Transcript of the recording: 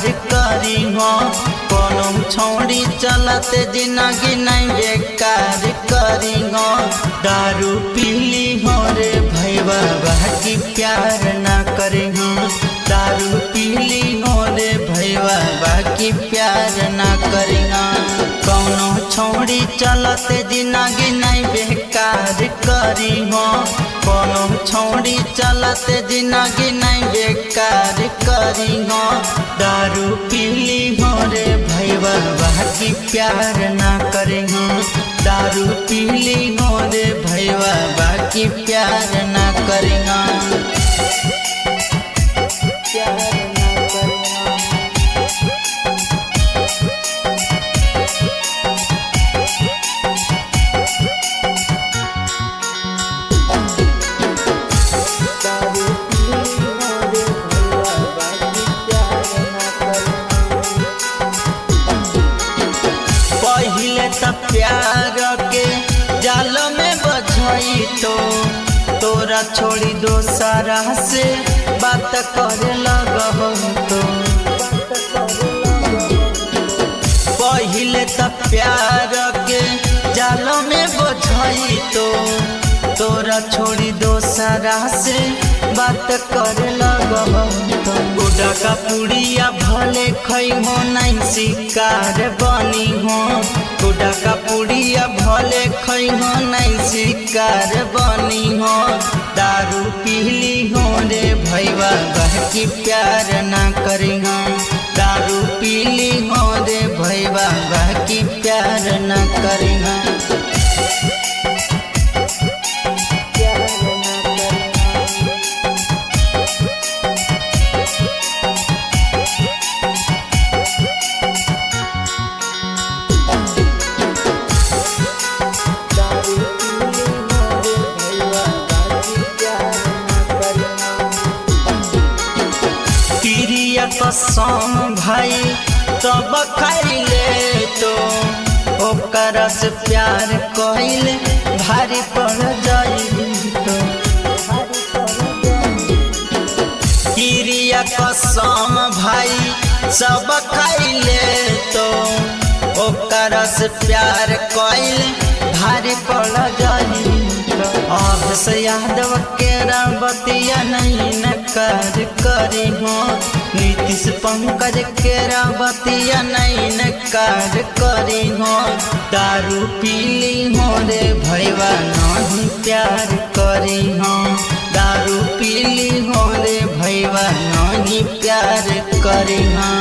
करी हो कोनो छोड़ी चलते जिंदगी नहीं बेकार करी हो दारू पीली हो रे भैया बाकी प्यार ना करी हो दारू पीली हो रे भैया बाकी प्यार ना करी हो कौनो छोड़ी चलते जिंदगी नहीं बेकार करी हो कोनो छोड़ी चलते जिंदगी नहीं बेकार करी हो दारू पीली हो रे भैया बाकी प्यार ना करी हो दारू पीली हो रे भैया बाकी प्यार ना करी हो प्यार ना करी हो दारू पीली हो रे भैया बाकी प्यार ना करी हो पहिले त प्यार के जाल में बझई तो तोरा छोड़ी दोसरा से बात करे लगहो तो पहिले त प्यार के जाल में बझई तो तोरा छोड़ी दोसरा से बात करे लगहो तो गुडा का पुड़िया भले खई हो नहीं शिकार बनी हो गुडा का पुड़िया भले खई हो नहीं शिकार बनी हो दारू पीली हो रे भैया बहकी प्यार ना करी हो दारू पीली हो रे भैया बहकी प्यार ना करी हो प्यार ना करी हो दारू पीली हो रे भैया बाकी प्यार ना करी हो प्रिय कसम भाई तब खैले तो ओकर से प्यार कइल भारी पड़ जाई तो प्रिय कसम भाई सब खैले तो ओकर से प्यार कइल भारी पड़ जाई अब से यादव के बतिया नहीं न कर करी हो नीतीश पंकज के बतिया नहीं न कर करी हो दारू पीली हो रे भैया नहीं प्यार करी हो दारू पीली हो रे भैया नहीं प्यार करी हो